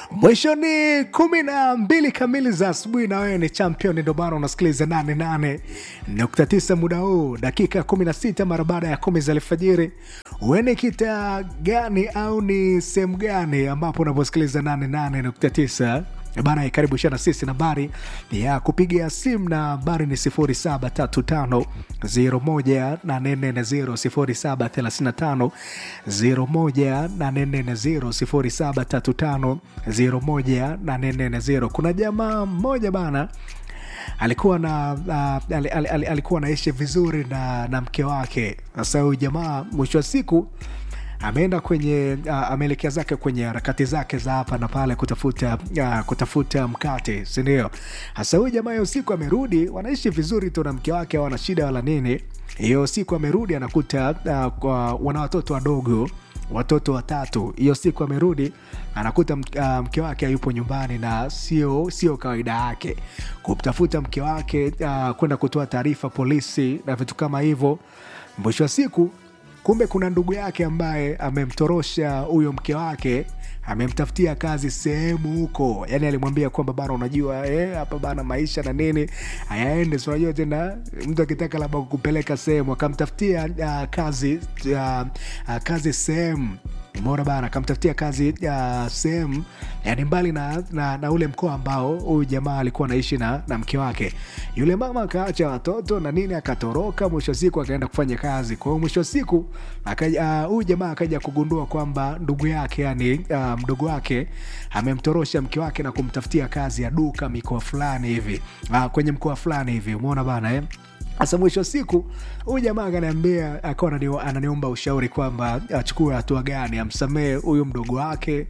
mwishoni kumi na mbili kamili za asubuhi na wewe ni champion ndio maana unasikiliza 88.9 muda huu dakika 16 mara baada ya kumi za alfajiri uene kita gani au ni sehemu gani ambapo unaposikiliza 88.9 bana karibu shana sisi nambari ya kupiga simu na nambari ni 0735 0735 0735 kuna jamaa mmoja bana alikuwa na uh, al, al, al, alikuwa anaishi vizuri na, na mke wake sasa huyu jamaa mwisho wa siku ameenda kwenye uh, ameelekea zake kwenye harakati zake za hapa na pale kutafuta uh, kutafuta mkate sindio hasa huyu jamaa hiyo siku amerudi wanaishi vizuri tu na mke wake wana shida wala nini hiyo siku amerudi anakuta uh, kwa, wana watoto wadogo watoto watatu hiyo siku amerudi anakuta uh, mke wake hayupo nyumbani na sio sio kawaida yake kumtafuta mke wake uh, kwenda kutoa taarifa polisi na vitu kama hivyo mwisho wa siku kumbe kuna ndugu yake ambaye amemtorosha huyo mke wake amemtafutia kazi sehemu huko yani alimwambia kwamba bana unajua hapa eh, bana maisha na nini hayaende si unajua tena mtu akitaka labda kukupeleka sehemu akamtafutia uh, kazi uh, uh, kazi sehemu umeona bana akamtafutia kazi uh, sehemu yani mbali na, na, na ule mkoa ambao huyu jamaa alikuwa anaishi na, na mke wake yule mama akaacha watoto na nini akatoroka mwisho wa siku akaenda kufanya kazi kwa hiyo mwisho wa siku huyu uh, jamaa akaja kugundua kwamba ndugu yake yani uh, mdogo wake amemtorosha mke wake na kumtafutia kazi ya duka mikoa fulani hivi uh, kwenye mkoa fulani hivi umeona bana eh? sasa mwisho wa siku huyu jamaa akaniambia akawa ananiomba ushauri kwamba achukue hatua gani amsamehe huyu mdogo wake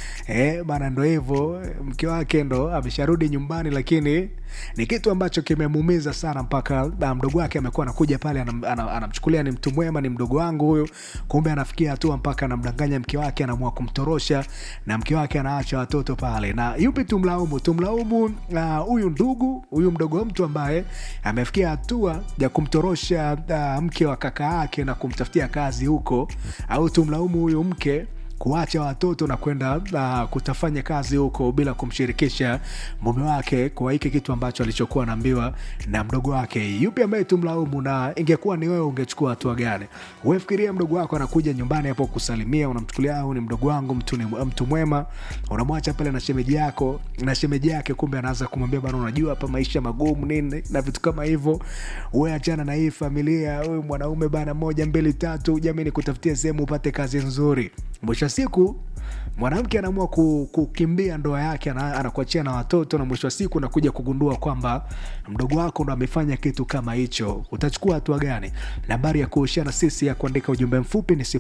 Eh, bana ndo hivyo mke wake ndo amesharudi nyumbani lakini ni kitu ambacho kimemuumiza sana mpaka mdogo wake amekuwa anakuja pale anam, anam, anamchukulia ni mtu mwema ni mdogo wangu huyu kumbe anafikia hatua mpaka anamdanganya mke wake anaamua kumtorosha na mke wake anaacha watoto pale na yupi tumlaumu tumlaumu huyu uh, ndugu huyu mdogo wa mtu ambaye amefikia hatua ya kumtorosha uh, mke wa kaka yake na kumtafutia kazi huko au tumlaumu huyu mke kuacha watoto na kwenda uh, kutafanya kazi huko bila kumshirikisha mume wake kwa hiki kitu ambacho alichokuwa anaambiwa na mdogo wake yupi ambaye tumlaumu na ingekuwa ni wewe ungechukua hatua gani uefikiria mdogo wako anakuja nyumbani hapo kusalimia unamchukulia au ni mdogo wangu mtu ni mtu mwema unamwacha pale na shemeji yako na shemeji yake kumbe anaanza kumwambia bana unajua hapa maisha magumu nini na vitu kama hivyo we achana na hii familia huyu mwanaume bana moja mbili tatu jamani kutafutia sehemu upate kazi nzuri mwisho wa siku mwanamke anaamua kukimbia ndoa yake anakuachia na watoto na mwisho wa siku nakuja kugundua kwamba mdogo wako ndo amefanya kitu kama hicho utachukua hatua gani nambari ya kuushana sisi ya kuandika ujumbe mfupi ni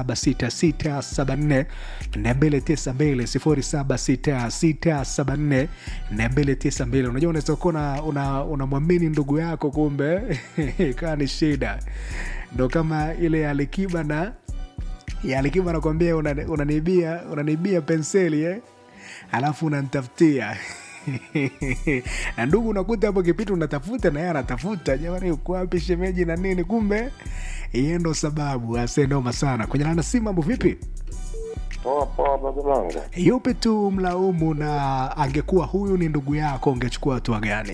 76674 292 unajua unaweza kuwa unamwamini una ndugu yako kumbe ikawa ni shida ndo kama ile alikiba na alikiba nakwambia unanibia una unanibia penseli eh? alafu unantafutia na ndugu unakuta hapo kipindi unatafuta na yeye anatafuta jamani uko wapi shemeji na nini kumbe iye ndo sababu asenoma sana kwenye lana si mambo vipi poa poa babalanga yupi tu mlaumu na angekuwa huyu ni ndugu yako ungechukua hatua gani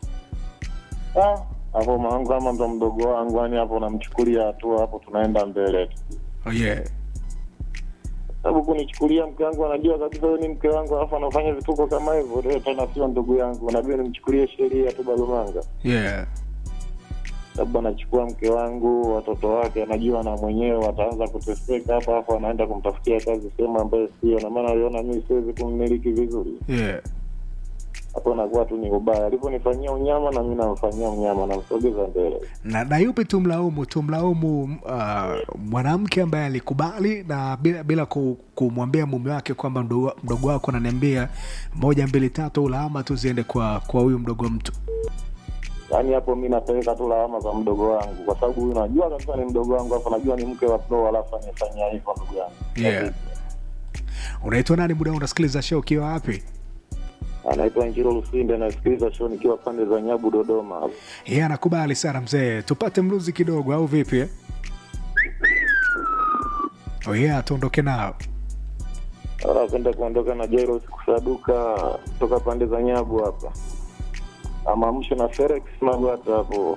hapo maangu ama ndo mdogo wangu yani hapo namchukulia hatua hapo tunaenda mbele tu oh, yeah sababu kunichukulia mke wangu anajua kabisa huyu ni mke wangu alafu anafanya vituko kama hivyo leo tena sio ndugu yangu nabia nimchukulie sheria tu babamanga yeah sababu anachukua mke wangu watoto wake anajua na mwenyewe wataanza kuteseka hapa alafu anaenda kumtafutia kazi sehemu ambayo sio na maana aliona mi siwezi kummiliki vizuri yeah hapo nakuwa tu ni ubaya alivyonifanyia unyama na mi namfanyia unyama namsogeza mbele na, na yupi tumlaumu tumlaumu uh, mwanamke ambaye alikubali na bila, bila kumwambia mume wake kwamba mdogo, mdogo wako ananiambia moja mbili tatu ulawama tu ziende kwa kwa huyu mdogo mtu yaani hapo mi napeleka tu lawama za mdogo wangu kwa sababu huyu najua kabisa ni mdogo wangu alafu najua ni mke wa pro alafu anifanyia hivyo ndugu yangu yeah. unaitwa nani muda unasikiliza show ukiwa wapi anaitwa Njiro Lusinde, nasikiliza show nikiwa pande za Nyabu, Dodoma hapo. Yeye yeah, anakubali sana mzee, tupate mluzi kidogo au vipi eh? Oh yeah, tuondoke nao. Napenda kuondoka na Jairos kusaduka toka pande za Nyabu hapa, amamsho na Felix Magwata hapo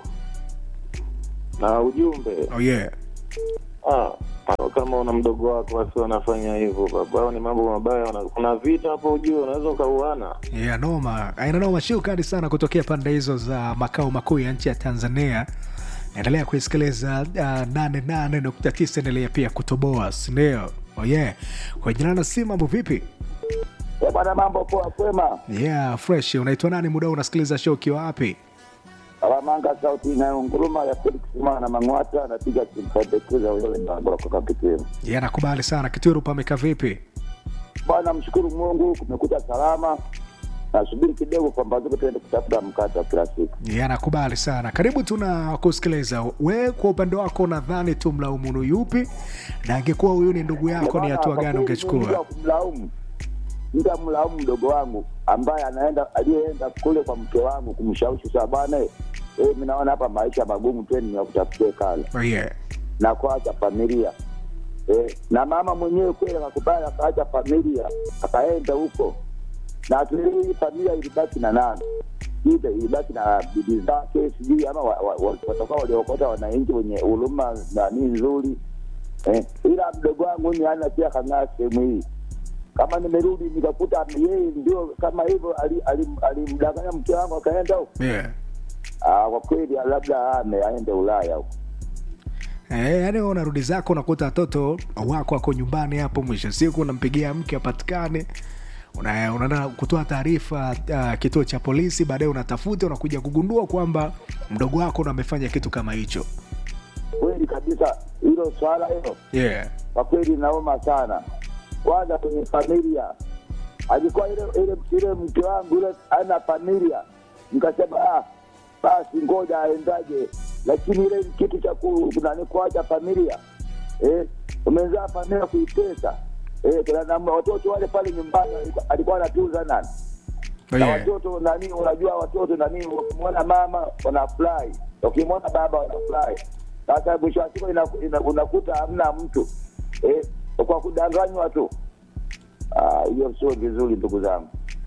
na ujumbe oh yeah ah, kama una mdogo wako wasi wanafanya hivyo baba, hao ni mambo mabaya. wana- Kuna vita hapo, ujue unaweza ukauana. yeah, noma aina noma shukani sana kutokea pande hizo za makao makuu ya nchi ya tanzania naendelea kuisikiliza uh, 88.9 endelea pia kutoboa sindio oh yeah kwa jina na si mambo vipi Eh, bwana, mambo poa, kwema. yeah fresh unaitwa nani muda huu unasikiliza show ukiwa wapi Alamanga sauti inayonguruma ya Felix Mana Mang'wata anapiga kimpendekeza wewe ngangura kwa Kitwiru. yeah nakubali sana kitwiru pameka vipi Bwana, mshukuru Mungu kumekucha salama. Nasubiri kidogo pambazuko tuende kutafuta mkate wa kila siku. yeah nakubali sana karibu tuna kusikiliza we kwa upande wako nadhani tu mlaumunu yupi na angekuwa huyu ni ndugu yako ni Bwana, hatua kwa gani kweli mimi ungechukua wa kumlaumu nitamlaumu mdogo wangu ambaye anaenda aliyeenda kule kwa mke wangu kumshawishi saa bwana, eh, mimi naona hapa maisha magumu, twende nikutafutie kale oh yeah na kuacha familia eh, na mama mwenyewe kweli akakubali akaacha familia akaenda huko, na hii familia ilibaki na nani? Ile ilibaki na bibi zake, sijui ama wa- wa- wa- watakuwa waliokota wananchi wenye huruma nani nzuri eh, ila mdogo wangu ni ana pia kang'aa sehemu hii. Kama nimerudi nikakuta yeye ndio kama hivyo ali- ali- alimdanganya mke wangu akaenda huko, yeah ah, kwa kweli labda ame aende Ulaya huko. Eh, yaani wewe unarudi zako unakuta watoto wako wako nyumbani hapo, mwisho wa siku unampigia mke apatikane, una- unaenda kutoa taarifa uh, kituo cha polisi, baadaye unatafuta unakuja kugundua kwamba mdogo wako ndo amefanya kitu kama hicho. Kweli kabisa, hilo swala hilo Yeah. kwa kweli naoma sana. Kwanza kwenye familia, alikuwa ile ile ile mke wangu ile ana familia, nikasema ah, basi ngoja aendaje, lakini ile kitu cha ku- nani kuacha familia eh, umezaa familia kuitesa eh, kuna namna watoto wale pale nyumbani alikuwa- alikuwa anatunza nani Oh, na yeah. watoto nani, unajua watoto nani, wakimwona mama wanafurahi, wakimwona baba wanafurahi. Sasa mwisho wa siku ina- ina- unakuta hamna mtu eh, kwa kudanganywa tu. Ah, Hiyo sio vizuri, ndugu zangu.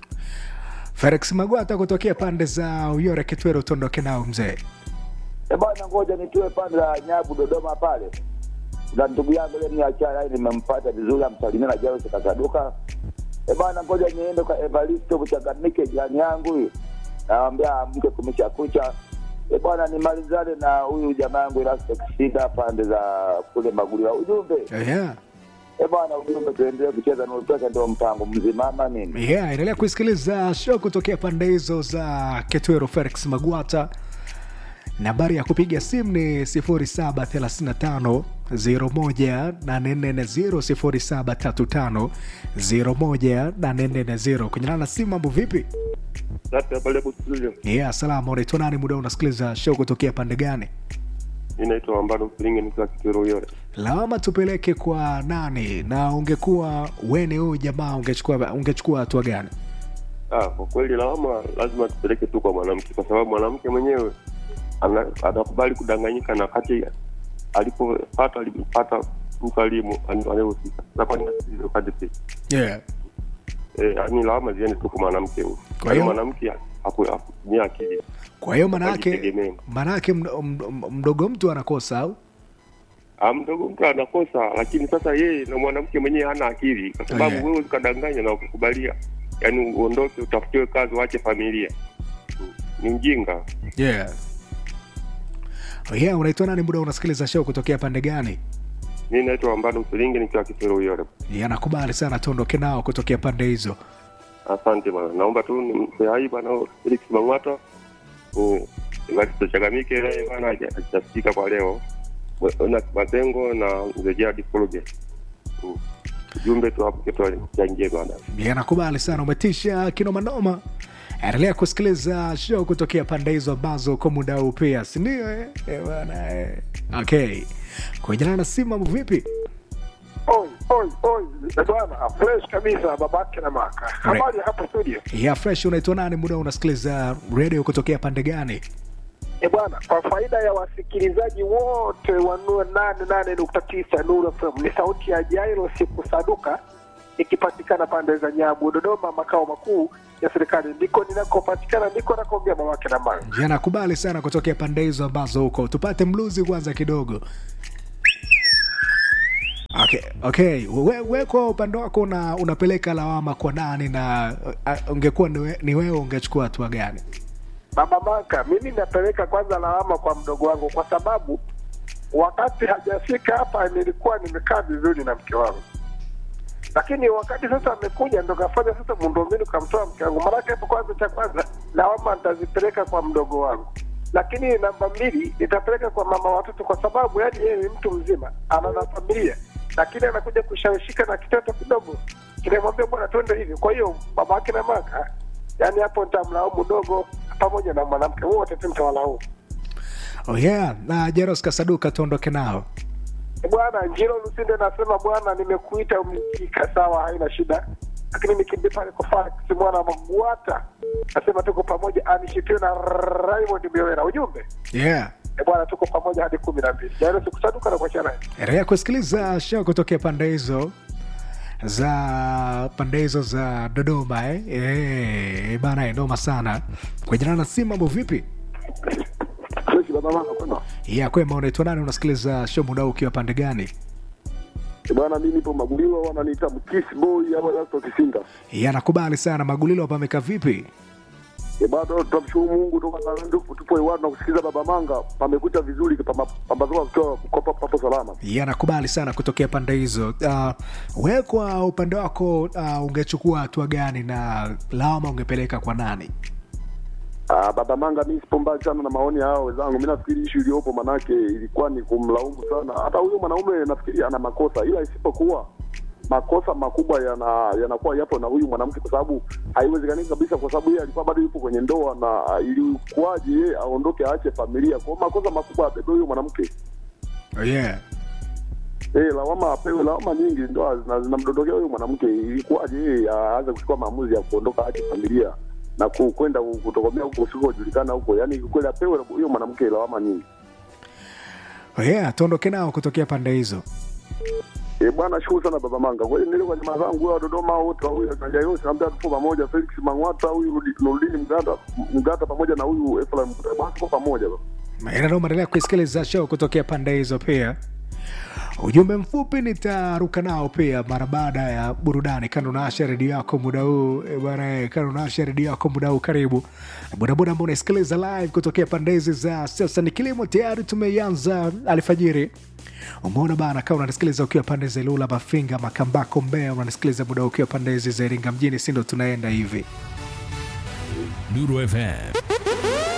Felix Magwata kutokea pande za Uyore Kitwero, tuondoke nao mzee. E bwana, ngoja nitue pande la Nyabu Dodoma pale, na ndugu yangu ile niachana naye, nimempata vizuri, amsalimia na Jairus Kasaduka. E bwana, ngoja niende kwa Evaristo Kuchangamike, jirani yangu huyu, nawambia amke kumesha kucha. E bwana, nimalizane na huyu jamaa yangu Erasto Kisida pande za kule Maguliwa. Ujumbe Yeah. e bwana, ujumbe tuendelee kucheza na pesa, ndio mpango mzima ama nini? Yeah, endelea kuisikiliza show kutokea pande hizo za Ketwero. Felix Magwata, nambari ya kupiga simu ni 0735 01840 0735 kunyana na simu. Mambo vipi? Sasa pale kustudio Yeah, salama. Unaitwa nani? Muda unasikiliza show kutokea pande gani? inaitwa Ambalo Mfilinge nikiwa Kitwero Uyole. Lawama tupeleke kwa nani? Na ungekuwa weni huyu jamaa, ungechukua ungechukua hatua gani? Ah, kwa kweli lawama lazima tupeleke tu kwa mwanamke, kwa sababu mwanamke mwenyewe ana- anakubali kudanganyika na wakati alipopata alipata mtu alimu anayehusika. Sasa kwa nini asipate pesa? Yeah. Eh, yaani lawama ziende tu kwa mwanamke huyo. Kwa hiyo- Yaani mwanamke haku- hakutumia akili. Kwa hiyo manake Wajitegemee. manake mdo- mdo- mdogo mtu anakosa au? Ah, mdogo mtu anakosa, lakini sasa yeye na mwanamke mwenyewe hana akili, kwa sababu Yeah. wewe ukadanganya na ukikubalia, yaani uondoke utafutiwe kazi, uache familia, Mm, ni mjinga. Yeah. Oh yeah, unaitwa nani? Muda unasikiliza show kutokea pande gani? Mi naitwa Ambado Msilingi nikiwa Kitwero Uyole. Yeah, nakubali sana, tuondoke nao kutokea pande hizo. Asante bwana, naomba tu nimpe hai bwana Felix Mang'ata Evaristo Chagamike naye bwana haja- hajasikika kwa leo, na Mazengo na mzee Jadi Fuluge. Mm. Ujumbe tu hapo kitu changie bwana. Yeah, nakubali sana, umetisha kinomanoma. Endelea kusikiliza show kutokea pande hizo ambazo kwa muda huu pia, si ndio? Eh Eh, bwana eh. Okay, kuendelea na simu, mambo vipi? Oi, oi, oi, bwana, fresh kabisa babake na maka. Habari hapa studio. Yeah, fresh. Unaitwa nani? Muda unasikiliza radio kutokea pande gani? E bwana, kwa faida ya wasikilizaji wote wa nane nane nukta tisa Nuru FM, ni sauti ya Jairo siku saduka ikipatikana pande za Nyabu, Dodoma, makao makuu ya serikali, ndiko ninakopatikana, ndiko nakoambia babake na mama. Je, nakubali sana kutokea pande hizo ambazo huko. Tupate mluzi kwanza kidogo. Okay, okay. We, we kwa upande wako una, unapeleka lawama kwa nani na uh, ungekuwa ni we- ni wewe ungechukua hatua gani? Baba Maka, mimi napeleka kwanza lawama kwa mdogo wangu, kwa sababu wakati hajafika hapa nilikuwa nimekaa vizuri na mke wangu, lakini wakati sasa amekuja ndo kafanya sasa muundombinu kamtoa mke wangu. Maanake hapo kwanza, cha kwanza lawama nitazipeleka kwa mdogo wangu, lakini namba mbili nitapeleka kwa mama watoto, kwa sababu yani yeye ni mtu mzima, ana na familia, lakini anakuja kushawishika na kitoto kidogo kinamwambia bwana, twende hivi. Kwa hiyo baba yake na maka, yani hapo nitamlaumu dogo pamoja na mwanamke wote tu nitawalaumu. Oh yeah, na Jeros Kasaduka tuondoke nao. Bwana Njiro Lusinde nasema bwana, nimekuita umikika, sawa, haina shida, lakini nikimbia pale kwa Fax mwana Magwata nasema tuko pamoja, anishitiwe na Raymond Miowera. Ujumbe Yeah. e bwana, tuko pamoja hadi kumi na mbili. Jana sikusaduka na kuachana naye. Endelea kusikiliza show kutokea pande hizo za pande hizo za Dodoma eh? Eh, bana noma sana. Kwa jina na simu mambo vipi? Fresh baba mama kwema. Ya kwema unaitwa nani? Unasikiliza show muda huu ukiwa pande gani? Eh, Bwana mimi nipo Maguliwa wananiita Mkiss Boy au Lasto Kisinga. Ya nakubali sana. Magulilo hapa amekaa vipi? Eh, bado tunamshukuru Mungu toka Kalando tupo hewani na kusikiliza baba manga pamekucha vizuri pama- pambazuka kutoa kukopa papo salama. Ya nakubali sana kutokea pande hizo. Uh, wewe kwa upande wako uh, ungechukua hatua gani na lawama ungepeleka kwa nani? Ah, baba manga mimi sipo mbali sana na maoni ya hao wenzangu. Mimi nafikiri issue iliyopo manake ilikuwa ni kumlaumu sana. Hata huyo mwanaume nafikiri ana makosa ila isipokuwa makosa makubwa yana yanakuwa yapo na huyu mwanamke kwa sababu haiwezekani kabisa kwa sababu yeye alikuwa bado yupo kwenye ndoa na ah, ilikuwaje yeye aondoke aache familia. Kwa hiyo makosa makubwa abebe huyo mwanamke. Oh, yeah. Eh, lawama apewe lawama nyingi ndo zina- zinamdondokea huyo mwanamke. Ilikuwaje yeye aanze kuchukua maamuzi ya kuondoka aache familia na ku- kwenda kutokomea huko usikojulikana huko, yaani kweli apewe huyo mwanamke lawama nyingi. Oh, yeah, tuondoke nao kutokea pande hizo. Eh, bwana shukuru sana baba Manga. Kwa hiyo nile kwa jamaa zangu wa Dodoma wote huyu akaja yote naambia tupo pamoja Felix Mangwata huyu Rudi- Nurdini Mgata Mgata pamoja na huyu Ephraim Mgata. Bwana tupo pamoja baba. Ina noma, endelea kuisikiliza show kutokea pande hizo pia. Ujumbe mfupi nitaruka nao pia mara baada ya burudani. Kando naasha redio yako muda huu eh, bwana, eh, kando naasha redio yako muda huu, karibu bodaboda ambao unaisikiliza live kutokea pande hizi za sasa. Ni kilimo tayari tumeianza alfajiri. Umeona bana, kama unanisikiliza ukiwa pande za Ilula, Mafinga, Makambako, Mbeya, unanisikiliza muda huu ukiwa pande hizi za Iringa mjini, si ndo tunaenda hivi Nuru FM